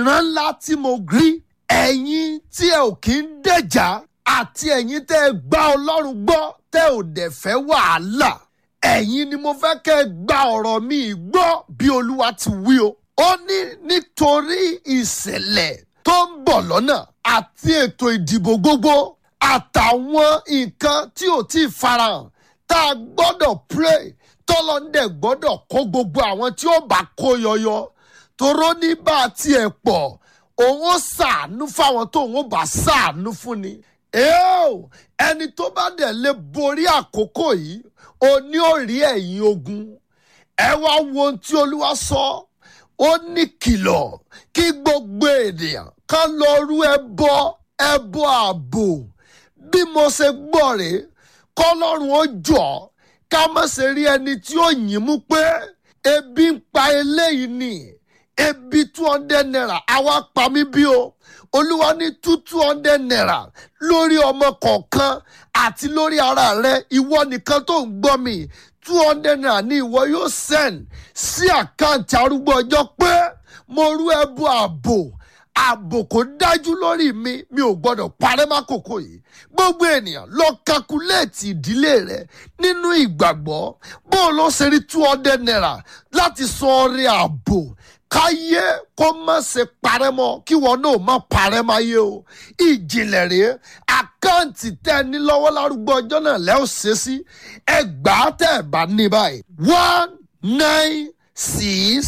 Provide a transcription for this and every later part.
ìran ńlá tí mo rí ẹ̀yin tí ẹ ò kí ń dẹ̀jà àti ẹ̀yin tẹ́ ẹ gbá ọlọ́run gbọ́ tẹ́ ò dẹ̀ fẹ́ wàhálà ẹ̀yin ni mo fẹ́ kẹ́ ẹ gba ọ̀rọ̀ mi gbọ́ bí olúwa ti wí o. ó ní nítorí ìṣẹ̀lẹ̀ tó ń bọ̀ lọ́nà àti ètò ìdìbò gbogbo àtàwọn nǹkan tí ò tí ì farahàn tá a gbọ́dọ̀ pray tọ́lọ́ndẹ̀ gbọ́dọ̀ kó gbogbo àwọn tí ó bá kó yọyọ toró ní bá a tiẹ̀ pọ̀ òun ó ṣàánú fáwọn tó òun ó bá ṣàánú fún ni. Eo, ẹni tó bá dẹ̀ lè borí àkókò yìí o ní ó rí ẹ̀yìn ogun ẹ wá wo ohun tí olúwa sọ ó ní kìlọ̀ kí gbogbo ènìyàn kan lọ rú ẹbọ ẹbọ ààbò bí mo ṣe gbọ́ rèé kọ́lọ́run ó jọ ká má ṣe rí ẹni tí ó yìn mú pé ebi ń pa eléyìí ni ebi two hundred naira àwa pa mí bí o olúwa ní two two hundred naira lórí ọmọ kọ̀ọ̀kan àti lórí ara rẹ ìwọ nìkan tó ń gbọ́ mi two hundred naira ni ìwọ yóò send sí àkáǹtì arúgbó ọjọ́ pé mo rú ẹbú ààbò ààbò kò dájú lórí mi mi ò gbọdọ̀ parẹ́ mákòókò yìí gbogbo ènìyàn lọ kakuléètì ìdílé rẹ nínú ìgbàgbọ́ bó o lọ ṣe rí two hundred naira láti san ọrẹ ààbò káyé kó má ṣe parẹ́ mọ́ kí wọn náà má parẹ́ máa yé o ìjìnlẹ̀ rèé àkáǹtì tẹ́ ẹ ní lọ́wọ́ lárúgbó ọjọ́ náà lẹ́ ò ṣe sí ẹgbàá tẹ́ ẹ bá ní báyìí one nine six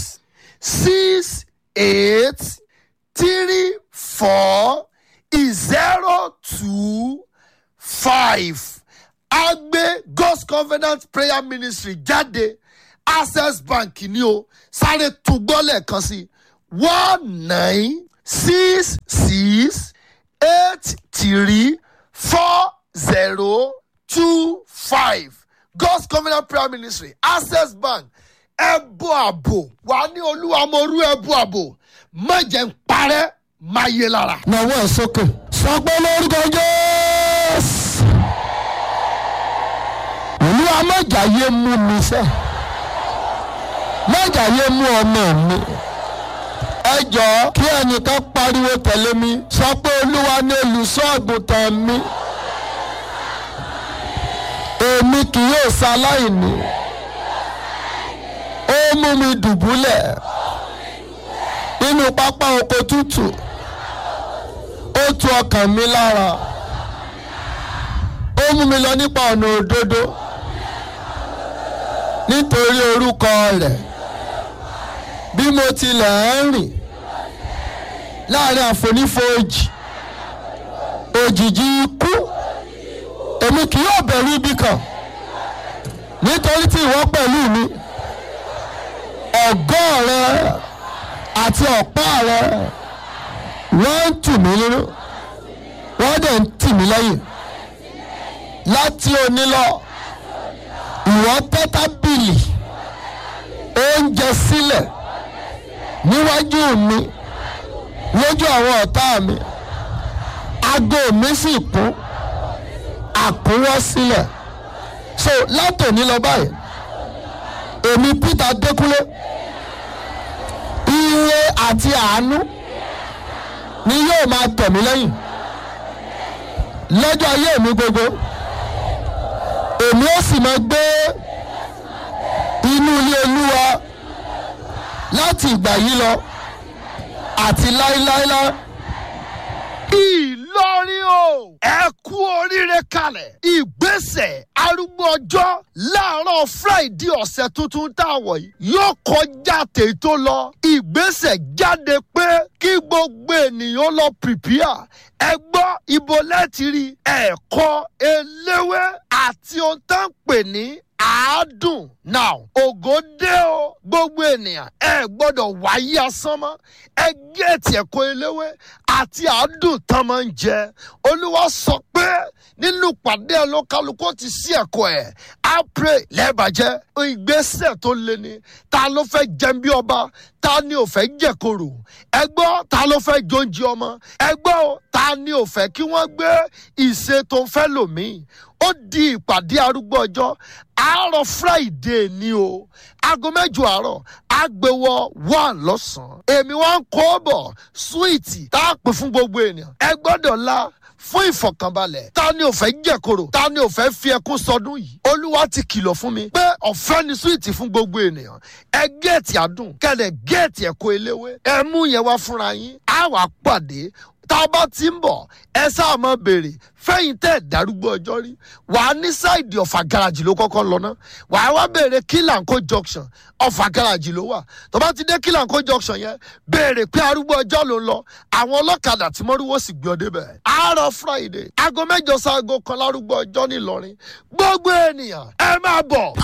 six eight three four zero two five agbe god's covenant prayer ministry jáde access bank ni o sáré túgbọ́ lẹ́ẹ̀kan sí one nine six six eight three four zero two five god's covenant prayer ministry access bank ẹbú àbò wà ní olúwa mo rú ẹbú àbò má jẹ́ ń parẹ́ má yé lára. nàwó ẹ̀ sókè sọ pé lórúkọ jésù olúwa mọ̀jà yé mú mi sẹ́ mọ̀jà yé mú ọmọ mi ẹ jọ̀ọ́ kí ẹnìkan pariwo tẹ̀lé mi sọ pé olúwa ní olùṣọ́ àgùntàn mi èmi kì yóò ṣaláìní ó mú mi dùbúlẹ̀ nínú pápá oko tútù ó tu ọkàn mi lára ó mú mi lọ nípa ọ̀nà òdodo nítorí orúkọ rẹ̀ bí mo tilẹ̀ ń rìn láàrin àfonífojì òjìji ikú èmi kì yóò bẹ̀rù ibi kan nítorí tí ìwọ pẹ̀lú mi ọ̀gọ́ rẹ àti ọ̀pá rẹ wọ́n ń tù mí nínú wọ́n dẹ̀ ń tì mí lẹ́yìn láti òní lọ ìwọ tẹ́ tábìlì oúnjẹ sílẹ̀ níwájú mi lójú àwọn ọ̀tá mi aago mi sì kún àkúnwọ́ sílẹ̀ so látòní lọ báyìí èmi Peter Dékúnlé ire àti àánú ni yóò máa tẹ̀ mí lẹ́yìn lọ́jọ́ ayé mi gbogbo èmi ó sì máa gbé inú ilé olúwa láti ìgbà yìí lọ àti láíláíláí. Ìlọrin o ẹ kú oríire kalẹ̀ ìgbésẹ̀ arúgbó ọjọ́ láàárọ̀ Friday ọ̀sẹ̀ tuntun tá a wọ̀ yìí yóò kọjá tèyí tó lọ ìgbésẹ̀ jáde pé kí gbogbo ènìyàn lọ pìpìà ẹ gbọ́ ibo lẹ́ẹ̀tì rí ẹ̀kọ́ eléwé àti ohun tá ń pè ní àádùn now ògo dé o gbogbo ènìyàn ẹ gbọ́dọ̀ wáyé asán mọ́ ẹ géètì ẹ̀kọ́ eléwé àti àádùn tán máa ń jẹ olúwa sọ pé nínú pàdé ẹ ló kálukú ti sí ẹ̀kọ́ ẹ̀ á pray lẹ́ẹ̀bàjẹ́ ìgbésẹ̀ tó le ni ta ló fẹ́ jẹun bí ọba ta ni ò fẹ́ jẹ̀kọ̀rò ẹ gbọ́ ta ló fẹ́ jóúnjẹ ọmọ ẹ gbọ́ ta ni ò fẹ́ kí wọ́n gbé ìṣe tó ń fẹ́ lòmíì ó di ìpàdé arúgbó ọjọ́ àárọ̀ friday ni o aago mẹ́jọ àárọ̀ àgbẹ̀wọ̀ one lọ́sàn-án èmi wá ń kó bọ̀ súwìtì tá a pè fún gbogbo ènìyàn ẹ gbọ́dọ̀ la fún ìfọ̀kànbalẹ̀ ta ni ò fẹ́ jẹ̀koro ta ni ò fẹ́ fi ẹkún sọdún yìí olúwa ti kìlọ̀ fún mi pé ọ̀fẹ́ ni súwìtì fún gbogbo ènìyàn ẹ géètì àdùn kẹlẹ̀ géètì ẹ̀kọ́ eléwé ẹ mú yẹn wá fúnra yín á wàá pàdé tá a bá ti ń bọ̀ ẹ sáà máa béèrè fẹ́yìn tẹ́ ẹ̀ darúgbó ọjọ́ rí wàá ní sáìdì ọ̀fà gáràjì ló kọ́kọ́ lọ ná wàá wá béèrè kílànkó junction ọ̀fà gáràjì ló wà tó bá ti dé kílànkó junction yẹn béèrè pé arúgbó ọjọ́ ló ń lọ àwọn ọlọ́kadà tí mọ́rúwó sì gbé ọ débẹ̀ àárọ̀ friday aago mẹ́jọ sáago kan lárúgbó ọjọ́ ńìlọrin gbogbo ènìyàn ẹ máa bọ̀